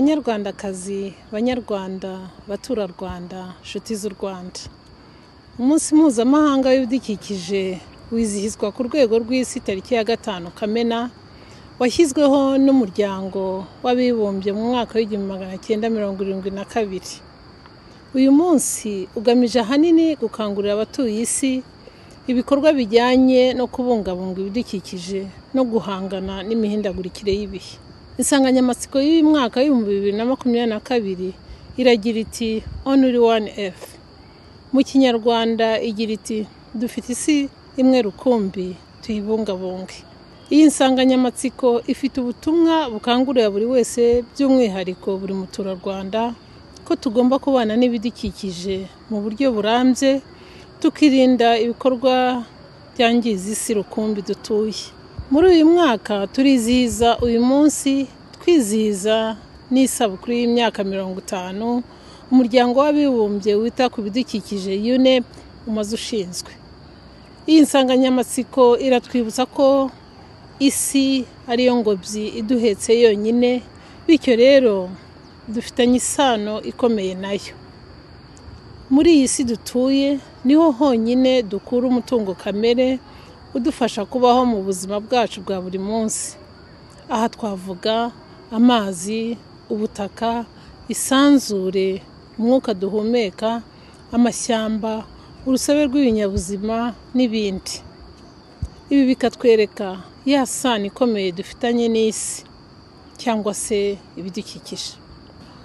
banyarwandakazi banyarwanda baturarwanda nshuti z'u rwanda umunsi mpuzamahanga w'ibidukikije wizihizwa ku rwego rw'isi tariki ya gatanu kamena washyizweho n'umuryango w'abibumbye mu mwaka w'igihumbi magana cyenda mirongo irindwi na kabiri uyu munsi ugamije ahanini gukangurira abatuye isi ibikorwa bijyanye no kubungabunga ibidukikije no guhangana n'imihindagurikire y'ibihe insanganyamatsiko y'uyu mwaka w'ibihumbi bibiri na makumyabiri na kabiri iragira iti onuri wani efu mu kinyarwanda igira iti dufite isi imwe rukumbi tuyibungabunge iyi nsanganyamatsiko ifite ubutumwa bukangurira buri wese by'umwihariko buri muturarwanda ko tugomba kubana n'ibidukikije mu buryo burambye tukirinda ibikorwa byangiza isi rukumbi dutuye muri uyu mwaka turizihiza uyu munsi twizihiza n'isabukuru y'imyaka mirongo itanu umuryango w'abibumbye wita ku bidukikije unep umaze ushinzwe iyi nsanganyamatsiko iratwibutsa ko isi ariyo ngobyi iduhetse yonyine bityo rero dufitanye isano ikomeye nayo muri iyi si dutuye niho honyine dukura umutungo kamere udufasha kubaho mu buzima bwacu bwa buri munsi aha twavuga amazi ubutaka isanzure umwuka duhumeka amashyamba urusobe rw'ibinyabuzima n'ibindi ibi bikatwereka ya sano ikomeye dufitanye n'isi cyangwa se ibidukikije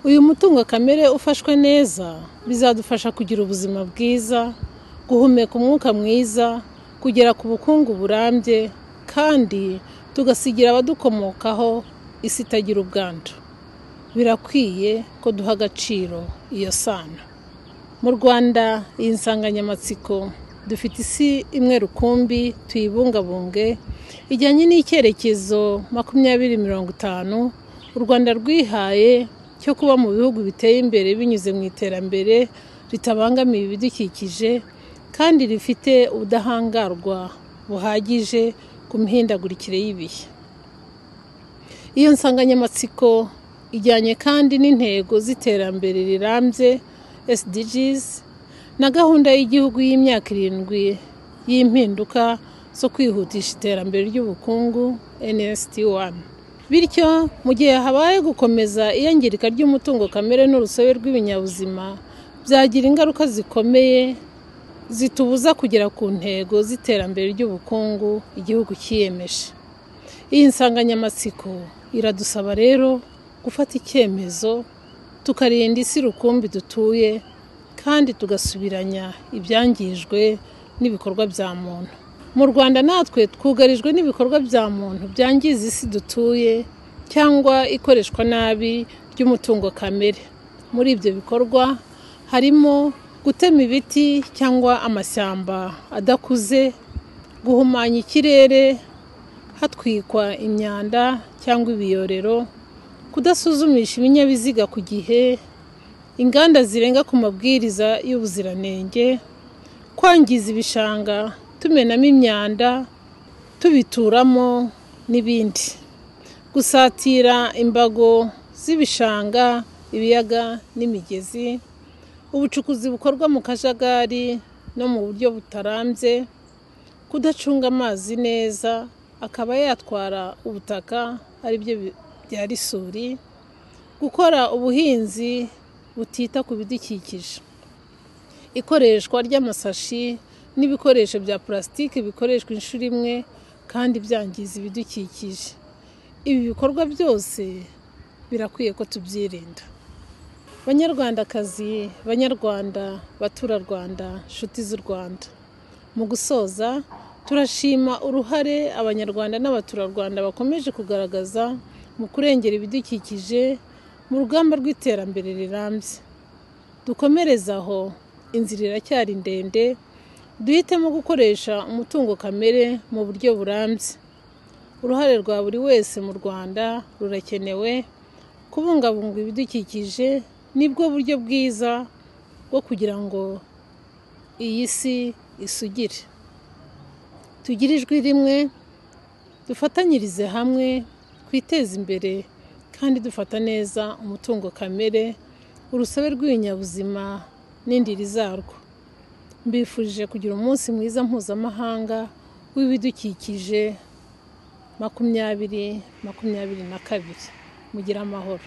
uyu mutungo kamere ufashwe neza bizadufasha kugira ubuzima bwiza guhumeka umwuka mwiza kugera ku bukungu burambye kandi tugasigira abadukomokaho isi itagira ubwandu birakwiye ko duha agaciro iyo sano mu rwanda iyi nsanganyamatsiko dufite isi imwe rukumbi tuyibungabunge ijyanye n'icyerekezo makumyabiri mirongo itanu u rwanda rwihaye cyo kuba mu bihugu biteye imbere binyuze mu iterambere ritabangamiye ibidukikije kandi rifite ubudahangarwa buhagije ku mihindagurikire y'ibihe iyo nsanganyamatsiko ijyanye kandi n'intego z'iterambere rirambye SDGs na gahunda y'igihugu y'imyaka irindwi y'impinduka zo kwihutisha iterambere ry'ubukungu NST 1 bityo mu gihe habaye gukomeza iyangirika ry'umutungo kamere n'urusobe rw'ibinyabuzima byagira ingaruka zikomeye zitubuza kugera ku ntego z'iterambere ry'ubukungu igihugu cyiyemeje iyi nsanganyamatsiko iradusaba rero gufata icyemezo tukarinda isi rukumbi dutuye kandi tugasubiranya ibyangijwe n'ibikorwa bya muntu mu rwanda natwe twugarijwe n'ibikorwa bya muntu byangiza isi dutuye cyangwa ikoreshwa nabi ry'umutungo kamere muri ibyo bikorwa harimo gutema ibiti cyangwa amashyamba adakuze guhumanya ikirere hatwikwa imyanda cyangwa ibiyorero kudasuzumisha ibinyabiziga ku gihe inganda zirenga ku mabwiriza y'ubuziranenge kwangiza ibishanga tumenamo imyanda tubituramo n'ibindi gusatira imbago z'ibishanga ibiyaga n'imigezi ubucukuzi bukorwa mu kajagari no mu buryo butarambye kudacunga amazi neza akaba yatwara ubutaka aribyo byari isuri gukora ubuhinzi butita ku bidukikije ikoreshwa ry'amasashi n'ibikoresho bya pulasitike bikoreshwa inshuro imwe kandi byangiza ibidukikije ibi bikorwa byose birakwiye ko tubyirinda banyarwandakazi banyarwanda baturarwanda nshuti z'u rwanda mu gusoza turashima uruhare abanyarwanda n'abaturarwanda bakomeje kugaragaza mu kurengera ibidukikije mu rugamba rw'iterambere rirambye dukomereze aho inzira iracyari ndende duhitemo gukoresha umutungo kamere mu buryo burambye uruhare rwa buri wese mu rwanda rurakenewe kubungabunga ibidukikije nibwo buryo bwiza bwo kugira ngo iyi si isugire tugire ijwi rimwe dufatanyirize hamwe twiteze imbere kandi dufata neza umutungo kamere urusobe rw'ibinyabuzima n'indiri zarwo mbifurije kugira umunsi mwiza mpuzamahanga w'ibidukikije makumyabiri makumyabiri na kabiri mugire amahoro